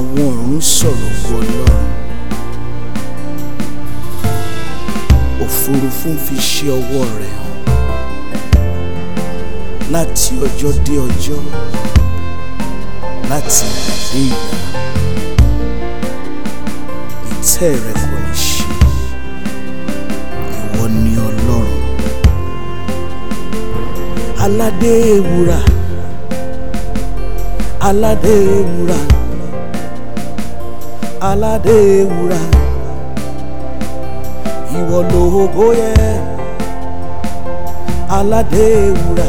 àwọn ọ̀run sọ̀rọ̀ wọ ọlọ́run òfurufú ń fi ṣe ọwọ́ rẹ̀ hàn láti ọjọ́ dé ọjọ́ láti ìgbà dé ìgbà ìtẹ́ rẹ̀ kò ní ṣe ìwọ ni ọlọ́run aládé ewúrà aládé ewúrà aládé ewúrà ìwọ lógo yẹ aládé ewúrà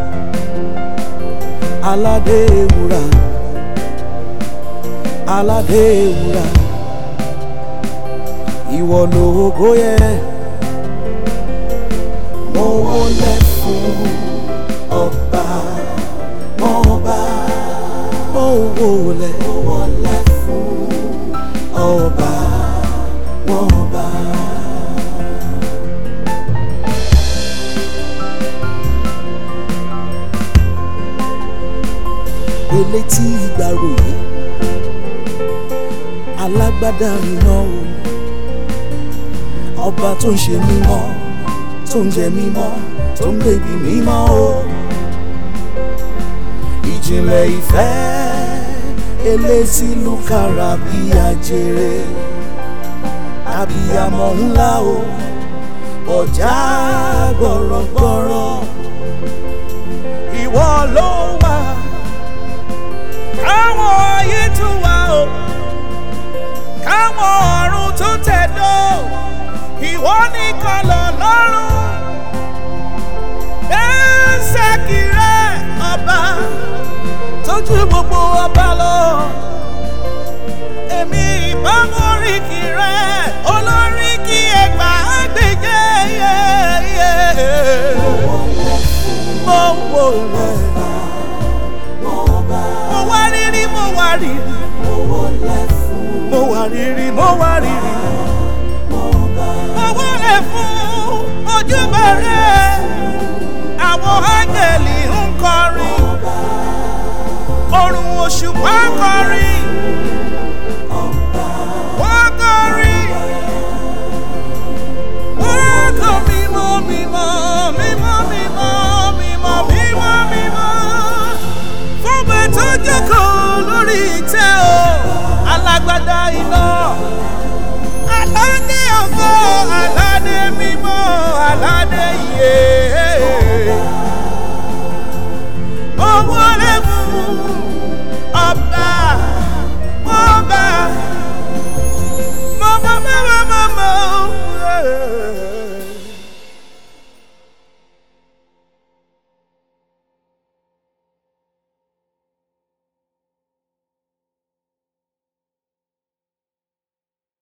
aládé ewúrà aládé ewúrà ìwọ lógo yẹ mo wọlé fún ọba ọba mo wọlé mo wọlé fún ọba ọba. elétí ìgbàròyé alágbádá iná o ọba tó ń ṣe mímọ́ tó ń jẹ mímọ́ tó ń bèbí mímọ́ o ìjìnlẹ̀ ìfẹ́ elétí lùkàrà bí ajere abiyamọ ńlá o ọjà gbọ̀rọ̀gbọ̀rọ̀ ìwọ ló wà káwọn ayé tún wá o káwọn ọ̀run tó tẹ̀dó ìwọ nìkan lọ lọ́rùn bẹ́ẹ̀sẹ̀kì rẹ ọba tójú gbogbo ọba lọ èmi ìbámu oríkì rẹ olóríkì ẹgbà gbèjẹ mo wò lẹ mo wá rírí mo wá rírí mo wá rírí mo wá rírí mo wọlé fún ojúbọ rẹ àwọn áńgẹ̀lì ń kọrin ọ̀run òṣùpá kọrin wọ́n kọrin wọ́n kọ mímọ́ mímọ́ mímọ́ mímọ́ mímọ́ mímọ́ mímọ́ fún bẹ́ẹ̀ tó jókòó lórí ìtẹ́ o alágbádá